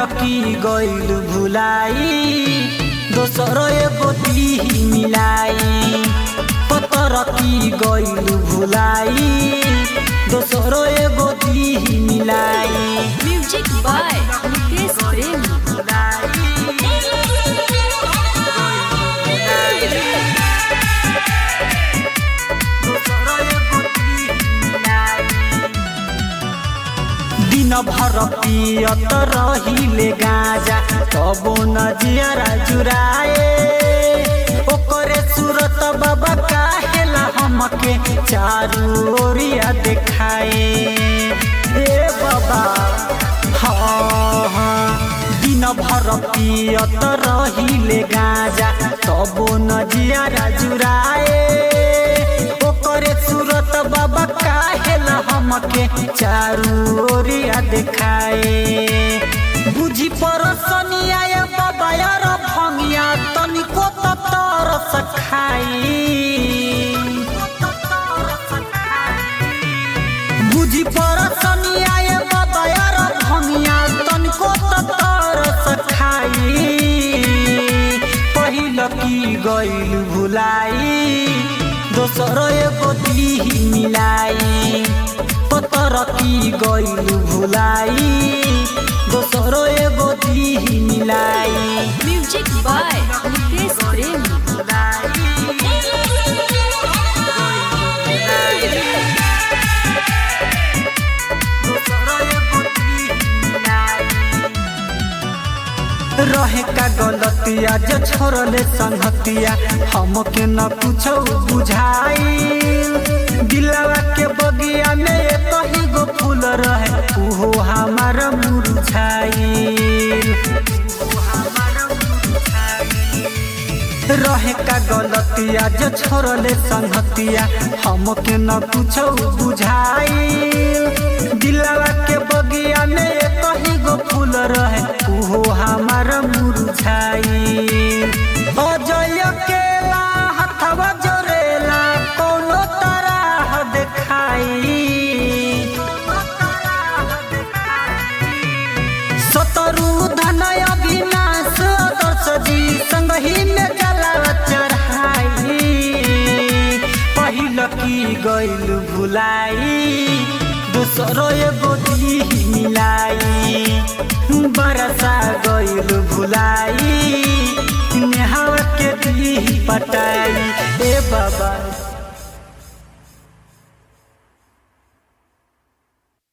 की गइल भुलाई दोसर एगो दी मिलाई पतर की गइल भुलाई दोसर एगो दी मिलाई म्यूजिक बाय नितेश प्रेमी दिन भर पियत रहिले गाजा तबो नजियरा जुराए ओकरे सूरत बाबा काहेला हमके चारू ओरिया देखाए ए बाबा हाँ हाँ दिन भर पियत रहिले गाजा तबो नजियरा जुराए ओकरे सूरत बाबा काहेला हमके चारू ओरिया देखाए बुझी परसनिया या बाबा यार भंगिया तनिको त तरस खाई बुझी परसनिया या बाबा यार भंगिया तनिको त तरस खाई पहिल की गइल भुलाई दोसर एगो दी मिलाई पतर की गइल भुलाई दोसर एगो दी मिलाई म्यूजिक बाय नितेश प्रेमी रहे का गलतिया जो छोड़ले संगतिया हमके न कुछो बुझाई दिलवा के बगिया में एक ही गो फूल रहे उहो हमार मुरझाई रहे का गलतिया जो छोड़ले संगतिया हमके न कुछो बुझाई दिलवा के बगिया में एक ही गो फूल रहे उहो हमार मुरझाई अजय केला हथवा जोरेला कोनो तरह देखाई सतरु धन अविनाश दर्श जी संगही में जलावा चढ़ाई पहिल की गइल भुलाई दोसरो एगो दी मिलाई बरसा गइल भुलाई नेहावा के दी पटाई ए बाबा